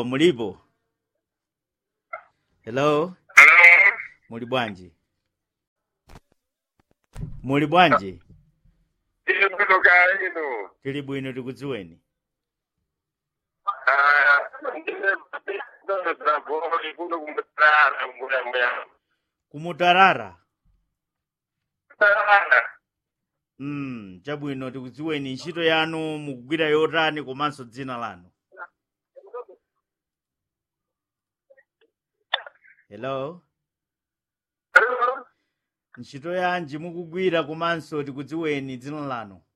mulipo hello Hello. muli bwanji muli bwanji Ile kutoka ino. tili bwino tikudziweni Ah, ndine ndo trabori kuno kumutara mbuya mbuya. kumutarara Tara. mm, chabwino tikudziweni ntchito yanu mukugwira yotani komanso dzina lanu hello Hello. ntchito yanji mukugwira komanso tikudziweni dzina lanu